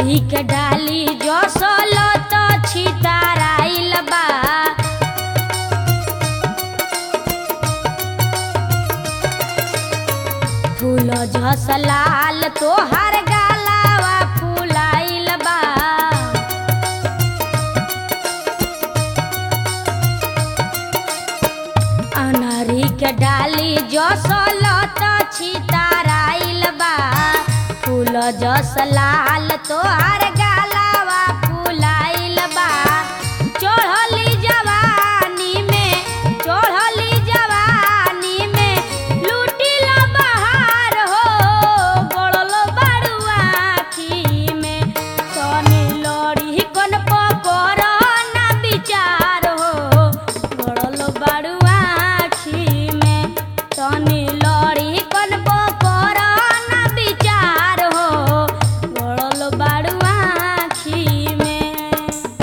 अनारी के डाली जो सोलो तो छिताराइल बा फूल झस लाल तोहर गालावा फूलाइल बा अनारी के डाली जो सोलो तो छिताराइल बा फूल जस लाल तोहर गालावा फूलाइल बा चढ़ली जवानी में चढ़ली जवानी में लूटिल बहार हो गड़ल बाड़ुआ आखी में तनी लड़ी कन पकर ना विचार हो गड़ल बाड़ुआ आखी में तनी लड़ी कन पकर ना विचार हो गड़ल बाड़ुआ आखी में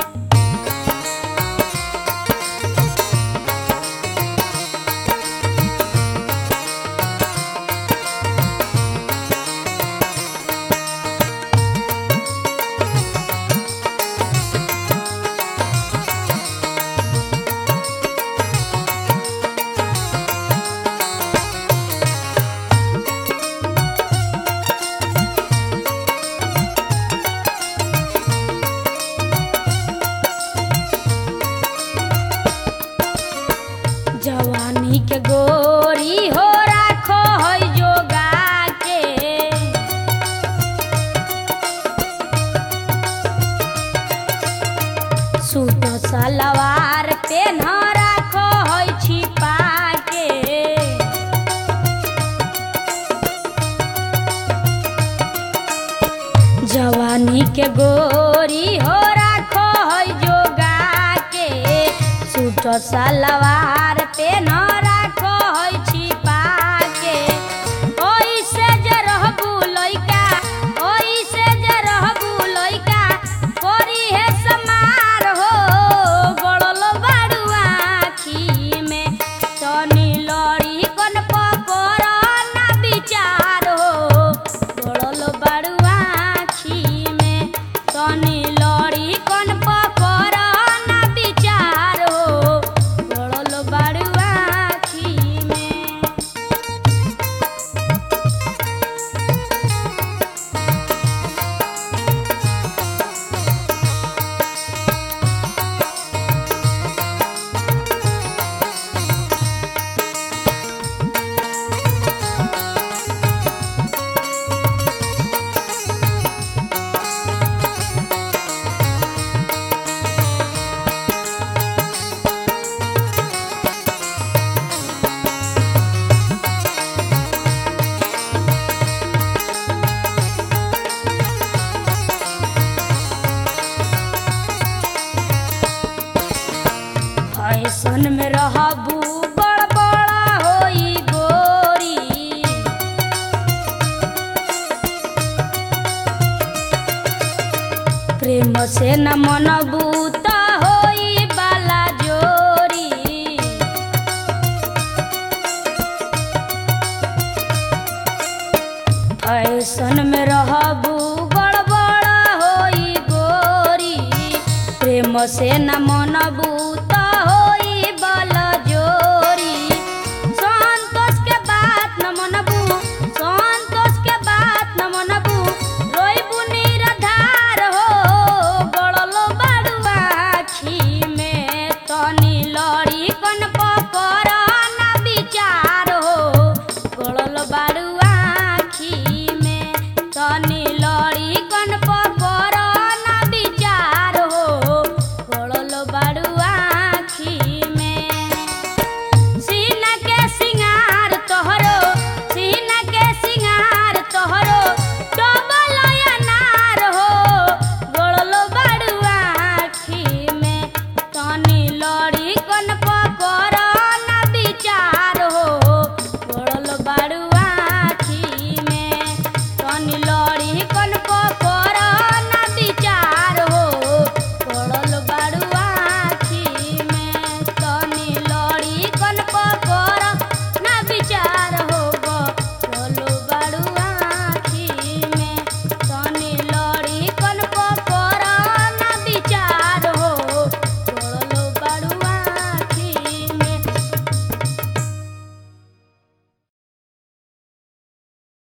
जवानी के गोरी हो राखो है जोगा के सूट सलवार पे न राखो है छिपा के जवानी के गोरी हो राखो है जोगा के सूट सलवार पे न राखो है छिपा के ओइसे जे रहबू लइका ओइसे जे रहबू लइका करी है समार हो गड़ल बाड़ुआ आखी में तनी लड़ी कन पकर ना विचार हो गड़ल बाड़ुआ आखी में तनी लड़ी कन पकर ना विचार हो गड़ल बाड़ुआ आखी में ऐसन में रहबू बड़ बड़ा होई गोरी प्रेम से न मनबू त होई बाला जोरी ऐसन में रहबू गड़बड़ होई गोरी प्रेम से न मनबू